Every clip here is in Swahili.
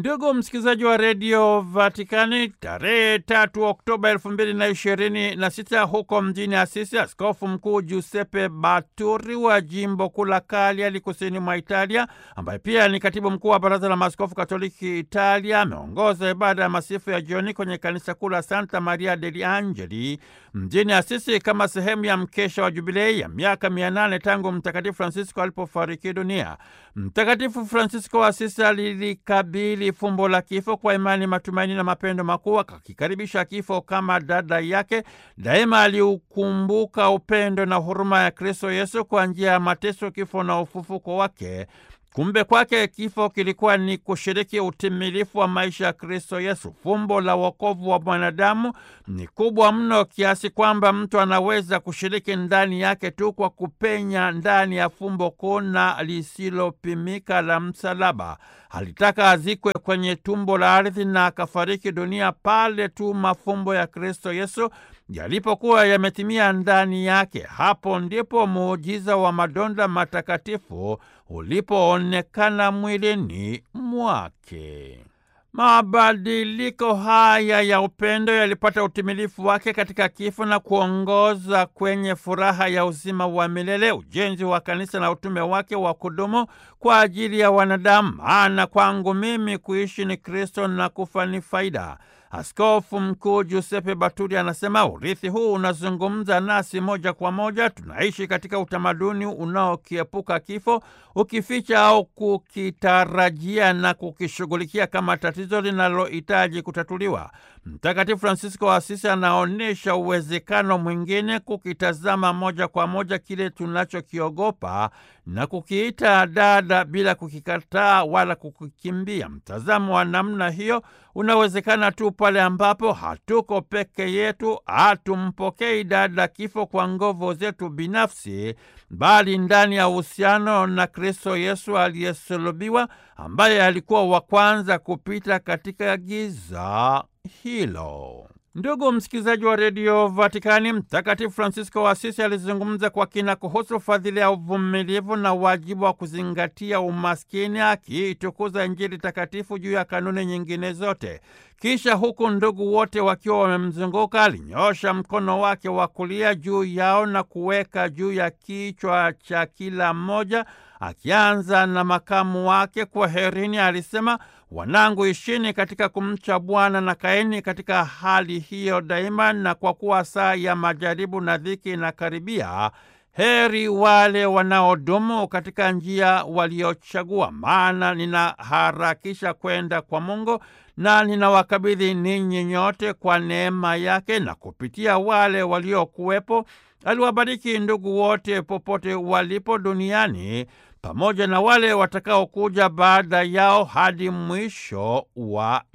Ndugu msikilizaji wa redio Vatikani, tarehe tatu Oktoba elfu mbili na ishirini na sita huko mjini Asisi, askofu mkuu Giuseppe Baturi wa jimbo kuu la Cagliari kusini mwa Italia, ambaye pia ni katibu mkuu wa baraza la maaskofu katoliki Italia, ameongoza ibada ya masifu ya jioni kwenye kanisa kuu la Santa Maria degli Angeli mjini Asisi kama sehemu ya mkesha wa jubilei ya miaka mia nane tangu Mtakatifu Francisco alipofariki dunia. Mtakatifu Francisco wa Asisi alilikabili fumbo la kifo kwa imani, matumaini na mapendo makuu, akakikaribisha kifo kama dada yake. Daima aliukumbuka upendo na huruma ya Kristo Yesu kwa njia ya mateso, kifo na ufufuko wake. Kumbe kwake kifo kilikuwa ni kushiriki utimilifu wa maisha ya Kristo Yesu. Fumbo la wokovu wa mwanadamu ni kubwa mno kiasi kwamba mtu anaweza kushiriki ndani yake tu kwa kupenya ndani ya fumbo kuu na lisilopimika la msalaba. Alitaka azikwe kwenye tumbo la ardhi na akafariki dunia pale tu mafumbo ya Kristo Yesu yalipokuwa yametimia ndani yake. Hapo ndipo muujiza wa madonda matakatifu ulipoonekana mwilini mwake. Mabadiliko haya ya upendo yalipata utimilifu wake katika kifo na kuongoza kwenye furaha ya uzima wa milele, ujenzi wa kanisa na utume wake wa kudumu kwa ajili ya wanadamu. Maana kwangu mimi kuishi ni Kristo na kufa ni faida. Askofu Mkuu Giuseppe Baturi anasema urithi huu unazungumza nasi moja kwa moja. Tunaishi katika utamaduni unaokiepuka kifo, ukificha au kukitarajia na kukishughulikia kama tatizo linalohitaji kutatuliwa. Mtakatifu Fransisko wa Asisi anaonyesha uwezekano mwingine, kukitazama moja kwa moja kile tunachokiogopa na kukiita dada bila kukikataa wala kukikimbia. Mtazamo wa namna hiyo unawezekana tu pale ambapo hatuko peke yetu, hatumpokei dada kifo kwa nguvu zetu binafsi, bali ndani ya uhusiano na Kristo Yesu aliyesulubiwa, ambaye alikuwa wa kwanza kupita katika giza hilo. Ndugu msikilizaji wa redio Vatikani, Mtakatifu Fransisko wa Asisi alizungumza kwa kina kuhusu fadhili ya uvumilivu na wajibu wa kuzingatia umaskini, akiitukuza Injili takatifu juu ya kanuni nyingine zote. Kisha huku ndugu wote wakiwa wamemzunguka, alinyoosha mkono wake wa kulia juu yao na kuweka juu ya kichwa cha kila mmoja, akianza na makamu wake. Kwaherini, alisema Wanangu, ishini katika kumcha Bwana na kaeni katika hali hiyo daima, na kwa kuwa saa ya majaribu na dhiki inakaribia, heri wale wanaodumu katika njia waliochagua. Maana ninaharakisha kwenda kwa Mungu na ninawakabidhi ninyi nyote kwa neema yake, na kupitia wale waliokuwepo aliwabariki ndugu wote popote walipo duniani pamoja na wale watakaokuja baada yao hadi mwisho wa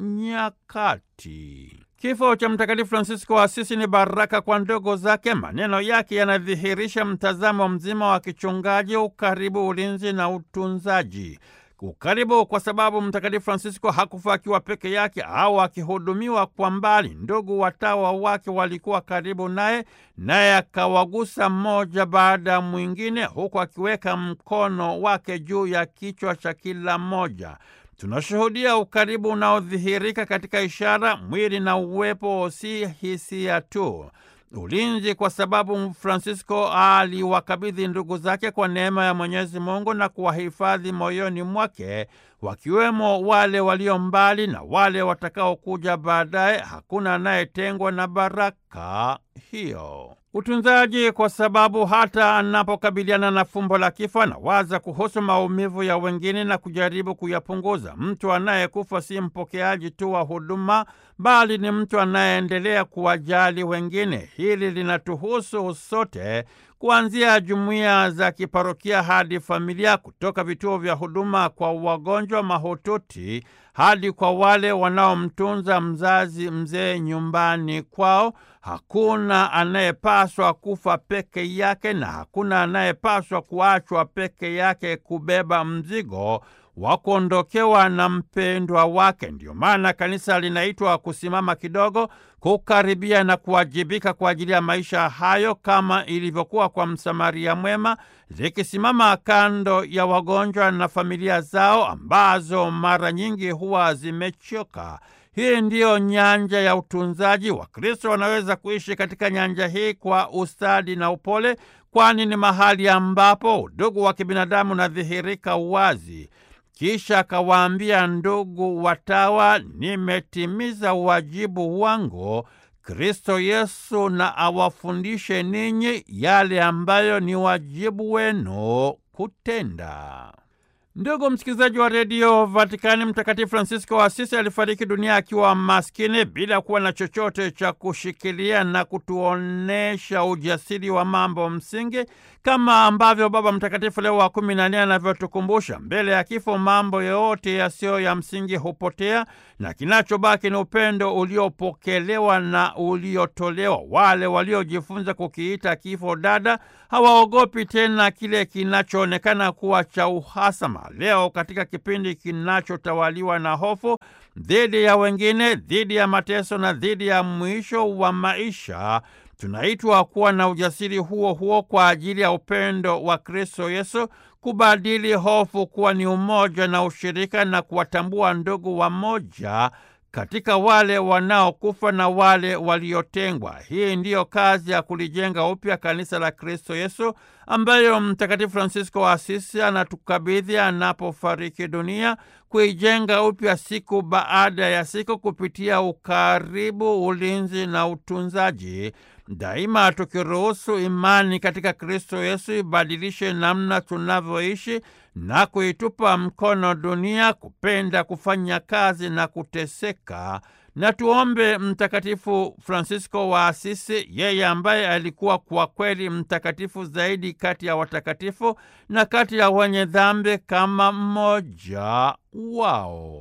nyakati. Kifo cha Mtakatifu Fransisko wa Asisi ni baraka kwa ndogo zake. Maneno yake yanadhihirisha mtazamo mzima wa kichungaji, ukaribu, ulinzi na utunzaji. Ukaribu kwa sababu Mtakatifu Fransisko hakufa akiwa peke yake au akihudumiwa kwa mbali. Ndugu watawa wake walikuwa karibu naye, naye akawagusa mmoja baada ya mwingine, huku akiweka mkono wake juu ya kichwa cha kila mmoja. Tunashuhudia ukaribu unaodhihirika katika ishara, mwili na uwepo, si hisia tu. Ulinzi kwa sababu Fransisko aliwakabidhi ndugu zake kwa neema ya Mwenyezi Mungu na kuwahifadhi moyoni mwake, wakiwemo wale walio mbali na wale watakaokuja baadaye. Hakuna anayetengwa na baraka hiyo. Utunzaji kwa sababu hata anapokabiliana na fumbo la kifo anawaza kuhusu maumivu ya wengine na kujaribu kuyapunguza. Mtu anayekufa si mpokeaji tu wa huduma, bali ni mtu anayeendelea kuwajali wengine. Hili linatuhusu sote, kuanzia jumuiya za kiparokia hadi familia, kutoka vituo vya huduma kwa wagonjwa mahututi hadi kwa wale wanaomtunza mzazi mzee nyumbani kwao. Hakuna anayepaswa kufa peke yake na hakuna anayepaswa kuachwa peke yake kubeba mzigo wa kuondokewa na mpendwa wake. Ndiyo maana kanisa linaitwa kusimama kidogo, kukaribia na kuwajibika kwa ajili ya maisha hayo, kama ilivyokuwa kwa Msamaria mwema, likisimama kando ya wagonjwa na familia zao ambazo mara nyingi huwa zimechoka. Hii ndiyo nyanja ya utunzaji. Wakristo wanaweza kuishi katika nyanja hii kwa ustadi na upole, kwani ni mahali ambapo udugu wa kibinadamu unadhihirika wazi. Kisha akawaambia, ndugu watawa, nimetimiza wajibu wangu Kristo Yesu na awafundishe ninyi yale ambayo ni wajibu wenu kutenda. Ndugu msikilizaji wa redio Vatikani, Mtakatifu Francisco wa Asisi alifariki dunia akiwa maskini bila kuwa na chochote cha kushikilia na kutuonesha ujasiri wa mambo msingi, kama ambavyo Baba Mtakatifu Leo wa kumi na nne anavyotukumbusha, mbele ya kifo mambo yote yasiyo ya msingi hupotea na kinachobaki ni upendo uliopokelewa na uliotolewa. Wale waliojifunza kukiita kifo dada hawaogopi tena kile kinachoonekana kuwa cha uhasama. Leo katika kipindi kinachotawaliwa na hofu dhidi ya wengine, dhidi ya mateso na dhidi ya mwisho wa maisha, tunaitwa kuwa na ujasiri huo huo kwa ajili ya upendo wa Kristo Yesu, kubadili hofu kuwa ni umoja na ushirika, na kuwatambua ndugu wamoja katika wale wanaokufa na wale waliotengwa. Hii ndiyo kazi ya kulijenga upya kanisa la Kristo Yesu ambayo Mtakatifu Fransisko wa Asisi anatukabidhi anapofariki dunia, kuijenga upya siku baada ya siku kupitia ukaribu, ulinzi na utunzaji, daima tukiruhusu imani katika Kristo Yesu ibadilishe namna tunavyoishi na kuitupa mkono dunia kupenda kufanya kazi na kuteseka. Na tuombe Mtakatifu Fransisko wa Asisi, yeye ambaye alikuwa kwa kweli mtakatifu zaidi kati ya watakatifu na kati ya wenye dhambi kama mmoja wao.